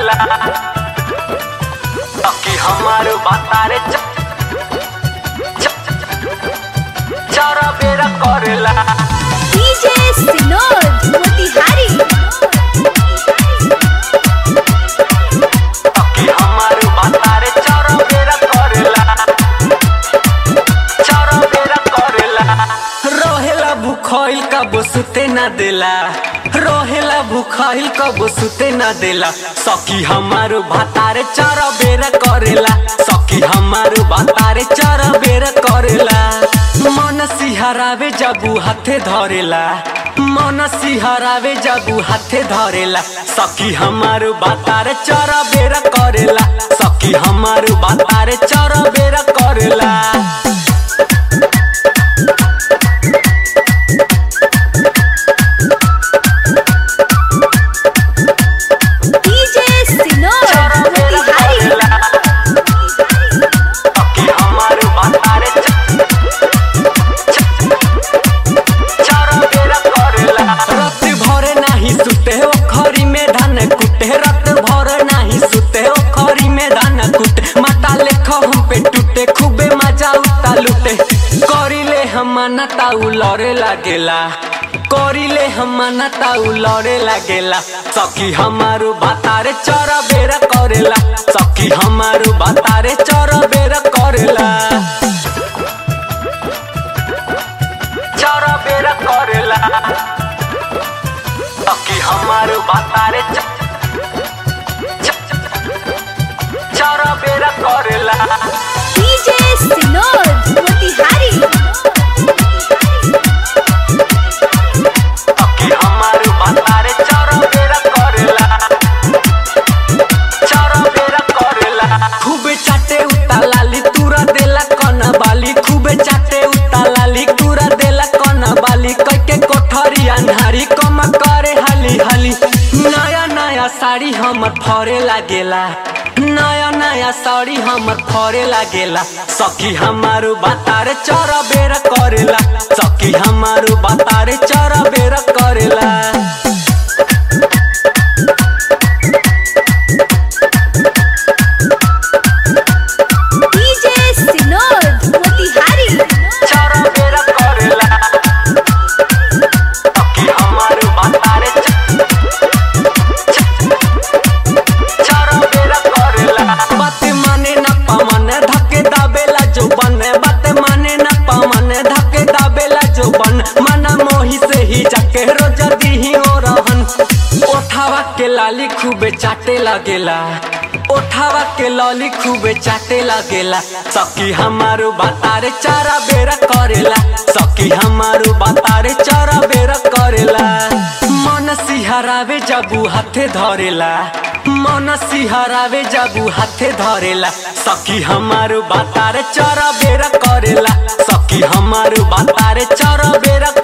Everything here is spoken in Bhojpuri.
करेला कि हमार बातारे च- च- चारा बेरा करेला DJ Sinod Motihari कि हमार बातारे चारा बेरा करेला चारा बेरा करेला रहेला भूखइल कब सुते ना देला रहेला भूखइल कब सुते ना देला सखी हमार भातारे चारा बेरा करेला सखी हमार भातारे चारा बेरा करेला मन सिहरावे जबू हाथे धरेला मन सिहरावे जबू हाथे धरेला सखी हमार बातारे चारा बेरा करेला सखी हमार बातारे चारा बेरा करेला DJ Sinod Motihari कि हमार बातारे च- चारा बेरा करेला रात भरे नाही सुते ओ खरी में धान कुटे रात भरे नाही सुते ओ खरी में धान कुटे माता लेख हम पे टूटे खूबे मजा उता लुटे करिले हम ना ताऊ लड़े लागेला करिले हम ना ताऊ लड़े लागेला सखी हमारू बातारे चरा बेरा करेला सखी हमारू बातारे चरा बेरा करेला चारा बेरा करेला सखी हमार बातारे च- च- चारा बेरा करेला DJ Sinod Motihari सखी हमार बातारे चारा बेरा करेला चारा बेरा करेला खूबे चाटे उता लाली तूरा देला कना बाली खूबे चाटे उता लाली तूरा देला कना बाली कैके कोठरी अन्हारी कम करे हाली हाली नया नया साड़ी हमर फरे लागेला नया नया साड़ी हमर फरे लागेला सखी हमारू बातारे चरा बेरा करेला सखी हमारू बातारे चरा बेरा करेला DJ Sinod Motihari चारा बेरा करेला सखी हमार बातारे च- च- चारा बेरा करेला बात माने ना पामन धके दाबेला जो बन बात माने ना पामन धके दाबेला जो बन मना मोही से ही जाके रोज दीही हो रहन ओठावा के लाली खूबे चाटे लगेला ओठावा के लॉली खूबे चाटे लगेला सखी हमारू बातारे चारा बेरा करेला सखी हमारू बातारे चारा बेरा करेला मन सिहरावे जबू हाथे धरेला मन सिहरावे जबू हाथे धरेला सखी हमारू बातारे चारा बेरा करेला सखी हमारू बातारे चारा बेरा